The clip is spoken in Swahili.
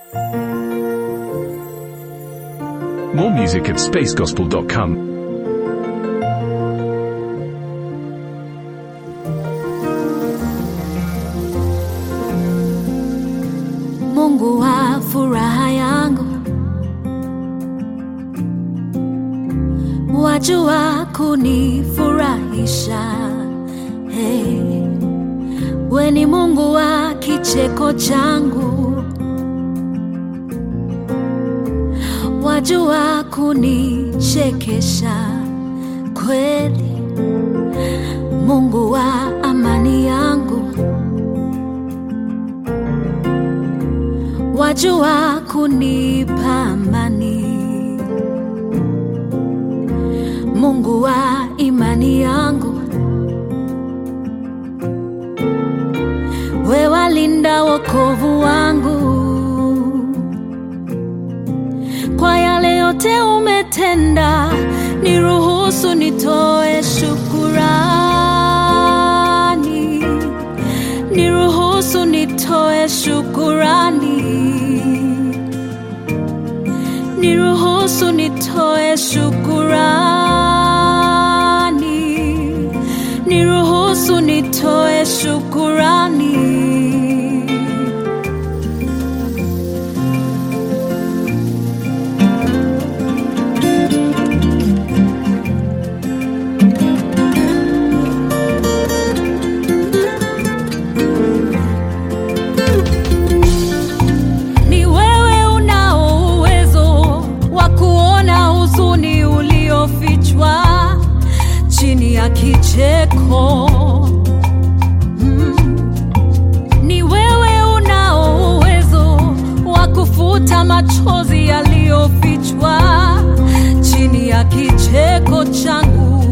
More music at spacegospel.com. Mungu wa furaha yangu, wajua kunifurahisha. Hey, we ni Mungu wa kicheko changu, wajua kunichekesha kweli. Mungu wa amani yangu wajua kunipa amani. Mungu wa imani yangu, we walinda wokovu wangu. Kwa yale yote umetenda, niruhusu nitoe shukurani, niruhusu nitoe shukurani, niruhusu nitoe shukurani, niruhusu nitoe shukurani. Ni wewe unao uwezo wa kuona huzuni uliofichwa chini ya kicheko. Mm. Ni wewe unao uwezo wa kufuta machozi yaliyofichwa chini ya kicheko changu.